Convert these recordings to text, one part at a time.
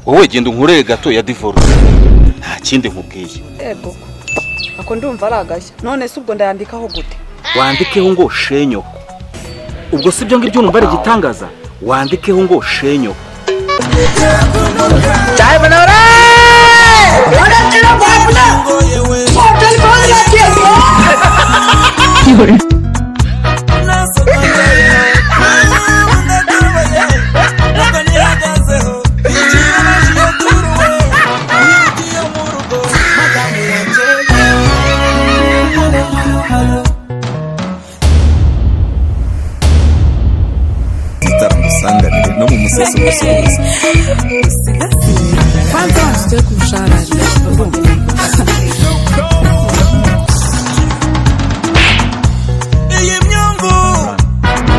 wowe genda unkureye gato ya divorce nta kindi nkubwiye ego ako ndumva ari agashya none se ubwo ndayandikaho gute wandikeho ngo shenyoko ubwo si ibyo ngibyo numva ari igitangaza wandikeho ngo shenyoko taramusanganire no mu museso umusuhuza kwanza wanasitaye kumushararira urumva iyi myungu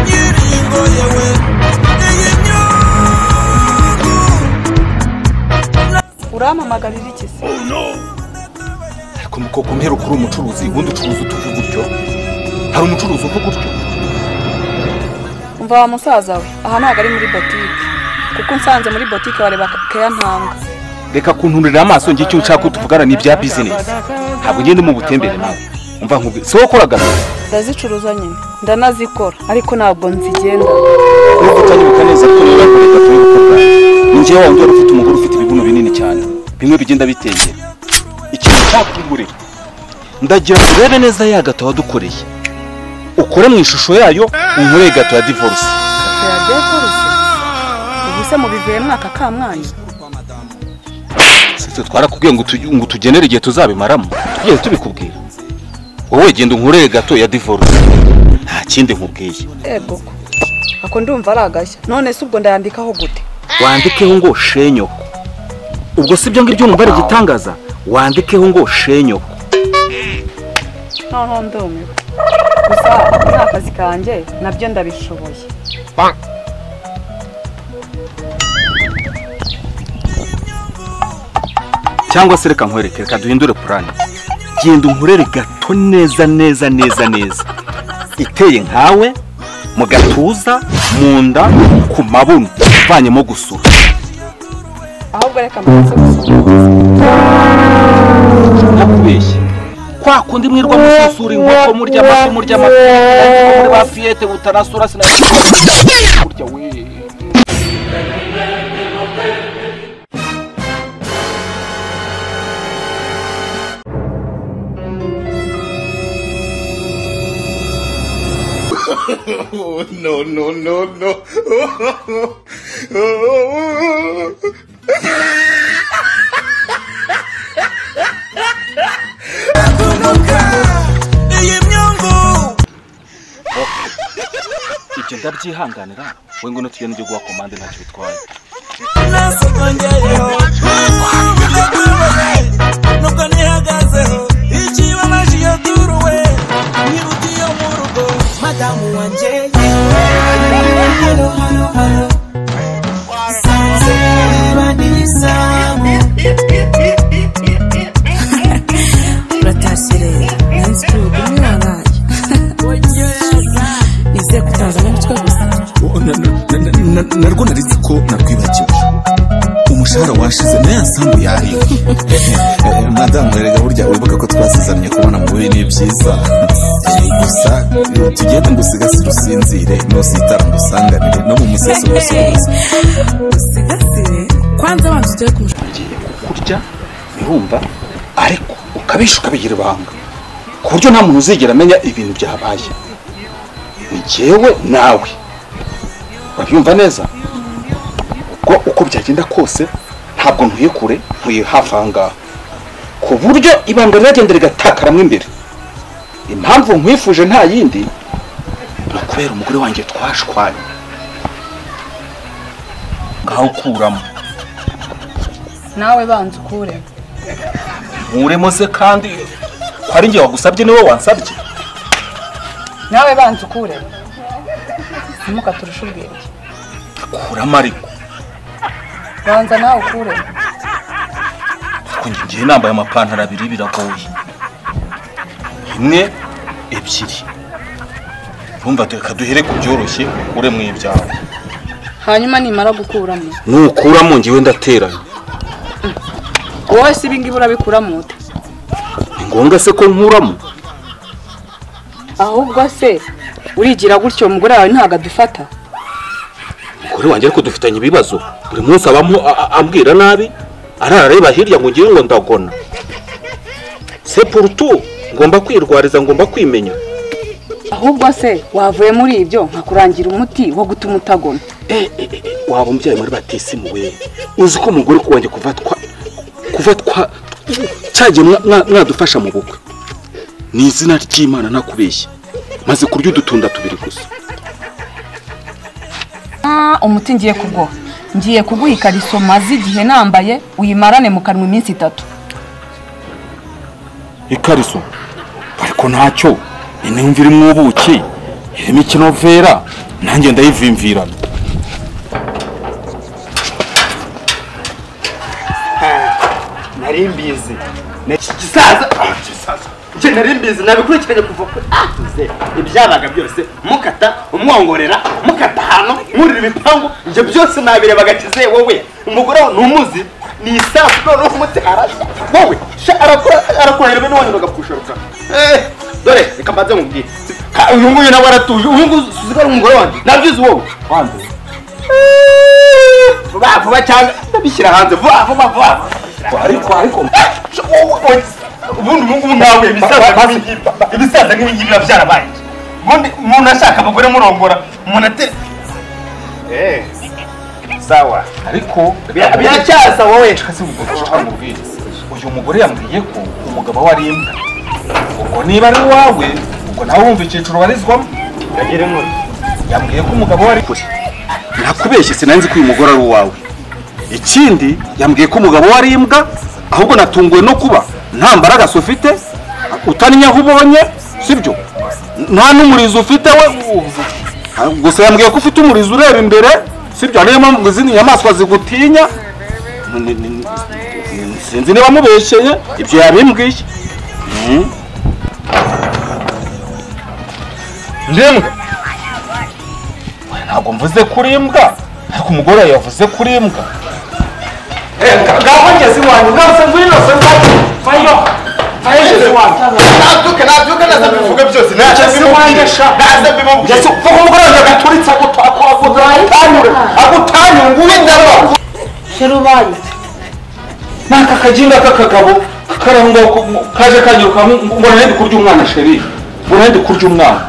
yiringo yewe iyi myungu urampamagarira iki se ariko mukoko mperuka uri umucuruzi ubundi ucuruza utuvuga utyo hari umucuruzi uvuga utyo umva wa musaza we aha ntabwo ari muri botike kuko unsanze muri botike wareba keya ntanga reka kunturira amaso njye icyo nshaka ko tuvugana ni ibya bizinesi ntabwo ngende mu butembere nawe umva nkubwi si wowe ukora gato ndazicuruza nyine ndanazikora ariko ntabwo nzigenda nubwo utanyibuka neza ko niba yakoreye gato yo gukora ni njyewe wa ndwara ufite umugore ufite ibibuno binini cyane bimwe bigenda bitegera ikintu cyakugurira ndagira ngo urebe neza ya gato wadukoreye ukore mu ishusho yayo unkoreye gato ya divorce tuyagiye korose ubu se mubivuyemo aka ka mwanya sitwe twarakubwiye ngo tugi- ngo tugenere igihe tuzabimaramo tugiye tubikubwira wowe genda unkoreye gato ya divorce nta kindi nkubwiye ego ko ako ndumva ari agashya none se ubwo ndayandikaho gute wandikeho ngo shenyoko ubwo si ibyo ngibyo numva ari igitangaza wandikeho ngo shenyoko noneho ndumiwe gusa ni akazi kanjye nabyo ndabishoboye cyangwa se reka nkwereke reka duhindure purani genda unkurere gato neza neza neza neza iteye nkawe mu gatuza mu nda ku mabuno ivanyemo gusura ahubwo reka mbanze gusoma ntakubeshye kwa kundi mwirwa mususura inkoko murya amafi murya amafi ariko muri ba fiyete butanasura sinabikora burya we iyi myungu ibyo ndabyihanganira we ngwino tugende njye guha komande ntacyo bitwaye nasongeyeho ndaguruwe nubwo nihagazeho ikibabaje iyo duruwe nyirugiye mu rugo madamu wanjye hano hano hano isanze banizamu uratashye rero nanditse igihugu niwe wabaye nizeye kutazana umutwe gusa narwo naritse ko nakwibagiwe umushahara washize nayo yasambu yariwe madamu erega burya wibuka ko twasizamye kubona mu bibi ni byiza Eh, gusa eh, tugende ngusigasire usinzire nusitara ngusanganire no mu museso umusuhuza usigasire kwanza wanasitaye kumushararira ngiye kukurya urumva ariko ukabisha ukabigira ibanga ku buryo nta muntu uzigera amenya ibintu byabaye ni jyewe nawe urabyumva neza ubwo uko byagenda kose ntabwo ntuye kure ntuye hafi aha ngaha ku buryo ibanga riragenda rigatakaramo imbere impamvu nkwifuje nta yindi ni ukubera umugore wanjye twashwanye ngaho ukuramo nawe banza ukure nkuremo se kandi ko ari njye wagusabye niwe wansabye nawe banza ukure ntimukaturushe ubwenge kuramo ariko banza nawe ukure ariko njye ngiye nambaye amapantaro abiri biragoye imwe ebyiri urumva reka duhere ku byoroshye ukure mu ibyawe hanyuma nimara gukuramo nukuramo njyewe ndateranya wowe si ibingibi urabikura mu nda ni ngombwa se ko nkuramo ahubwo se urigira gutyo umugore wawe ntabwo adufata umugore wanjye ariko dufitanye ibibazo buri munsi abamo a- a- ambwira nabi arareba hirya ngo ngiye ngo ndagona sepurutu ngomba kwirwariza ngomba kwimenya ahubwo se wavuye muri ibyo nkakurangira umuti wo gutuma utagona Eh, eh, eh, waba umubyeyi muri batisimu we uzi ko umugore wanjye kuva twa kuva twa cyagiye mwa- mwa- mwadufasha mu bukwe ni izina ry'imana ntakubeshya maze kurya udutunda tubiri gusa umuti ngiye kuguha ngiye kuguha ikariso maze igihe nambaye uyimarane mu kanwa iminsi itatu ikariso ariko ntacyo intumva irimo ubuki irimo ikinovera nanjye ndayivimvirana nari mbizi gisaza gisaza njye nari mbizi nabikurikiranye kuva kure atuze ibyabaga byose mukata umwongorera mukata ahantu mwurira ibipangu njye byose nabirebaga kize wowe umugore wawe ntumuzi ni isasu noneho umuti arashya wowe sha arakora arakurahira bene wanyu bagapushoroka Eh, dore reka mbanze mubwire Ka- uyu nguyu nawe aratuje uyu nguyu uzi ko ari umugore wanjye nabyizi wowe wanjye vuba vuba cyangwa ndabishyira hanze vuba vuba vuba ariko ariko ubundi ubu ngubu nkawe ibisaza nk'ibingibi- ibisaza nk'ibingibi biba byarabaye iki? ubundi umuntu ashaka abagore murongora umuntu atera sawa ariko Bira- biracyaza wowe uyu mugore yambwiye ko umugabo we ari imbwa ubwo niba ari uwawe ubwo nawe wumva icyiciro warizwamo gagire inkuru yambwiye ko umugabo we ari kure nakubeshye sinanzi ko uyu mugore ari uwawe ikindi yambwiye ko umugabo we ari imbwa ahubwo natunguwe no kuba nta mbaraga ufite utaninya aho ubonye sibyo nta n'umurizo ufite we gusa yambwiye ko ufite umurizo ureba imbere sibyo niyo mpamvu ngo izindi nyamaswa zigutinya Ni- ni- ni- sinzi niba mubeshyeye ibyo yabimbwiye njemwe ntabwo mvuze kuri imbwa ariko umugore yavuze kuri imbwa ngaho ngeze iwanyu rwose ngwino se mbaye fayo fayo ngeze iwanyu nabyuke nabyuke naza mbivuge byose naza mbivuge naza mbivuge kuko umugore wanjye agaturitse agutanyure agutanyunguye ndabona sherubayi n'aka kagimba k'akagabo karangwa ku- kaje kanyiruka mbona ndi kurya umwana sheri mbona ndi kurya umwana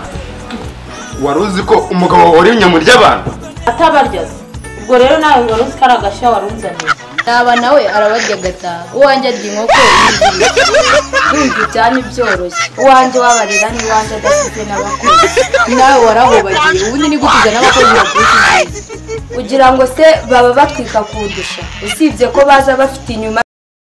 wari uzi ko umugabo wari inyama ry'abantu atabarya ubwo rero nawe wari uzi ko ari agashya wari uzaniye naba nawe arabarya agataha uwanjye arya inkoko yizihiwe wumva ibyami byoroshye uwanjye wabarira n'iwanjye adasize n'abakozi nawe warahubagiye ubundi ni gutiza n'abakozi bakurikije kugira ngo se baba batwika kundusha usibye ko baza bafite inyuma